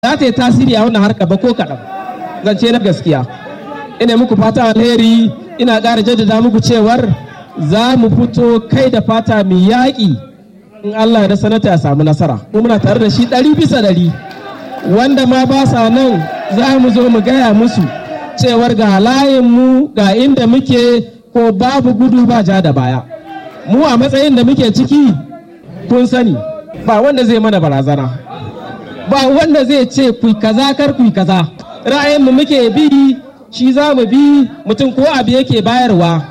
za ta yi tasiri a wannan harka ba ko kaɗan zance na gaskiya ina muku fata alheri ina ƙara jaddada muku cewar za mu fito kai da fata mai yaƙi in Allah da sanata ya samu nasara mu muna tare da shi ɗari bisa ɗari wanda ma ba sa nan za mu zo mu gaya musu cewar ga mu ga inda muke ko babu gudu ba ja da baya mu a matsayin da muke ciki kun sani ba wanda zai mana barazana ba wanda zai ce ku kaza kar ku kaza ra'ayin mu muke bi shi za mu bi mutum ko abu yake bayarwa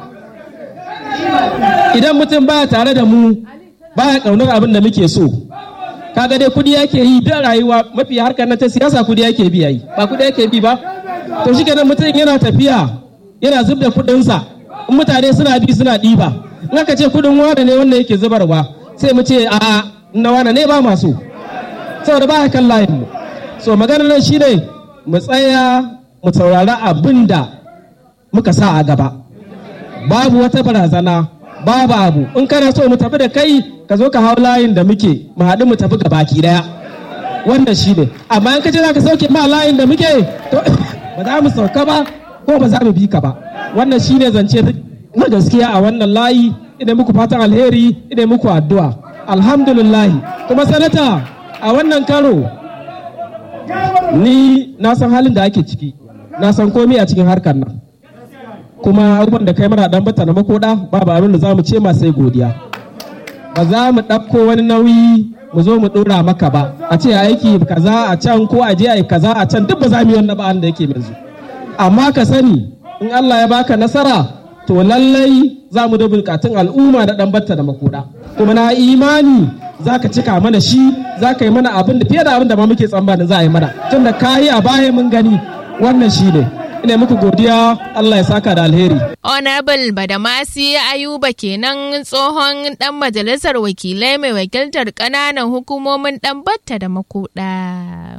idan mutum baya tare da mu baya kaunar abin da muke so kaga dai kudi yake yi da rayuwa mafi harkar na ta siyasa kudi yake bi yayi ba kudi yake bi ba to shi kenan mutum yana tafiya yana zub da kudinsa in mutane suna bi suna ɗiba in aka ce kudin wane ne wanda yake zubarwa sai mu ce a na wane ne ba masu saboda ba kan layin mu so maganar nan shine mu tsaya mu saurari abin da muka sa a gaba babu wata barazana babu abu in kana so mu tafi da kai ka zo ka hau layin da muke mu haɗu mu tafi gabaki daya wannan shine amma in ka ce za ka sauke ma layin da muke to ba za mu sauka ba ko ba za mu bi ka ba wannan shine zance na gaskiya a wannan layi ina muku fatan alheri ina muku addu'a alhamdulillah kuma sanata a wannan karo ni na san halin da ake ciki na san komai a cikin harkar nan kuma abubuwan da kai mana dan bata na makoda babu abin da za mu ce ma sai godiya ba za mu ɗauko wani nauyi mu zo mu ɗora maka ba a ce aiki kaza a can ko a je a yi kaza a can duk ba za mu yi wannan ba da yake yanzu amma ka sani in Allah ya baka nasara to lallai za mu da bukatun al'umma da dan batta da makoda kuma na imani za ka cika mana shi za ka yi mana abin da fiye da abin da ma muke tsammanin za a yi mana tunda ka yi a baya mun gani wannan shi ne ina muku godiya Allah ya saka da alheri. Honorable Badamasi Ayuba kenan tsohon dan majalisar wakilai mai wakiltar ƙananan hukumomin dan batta da makoda.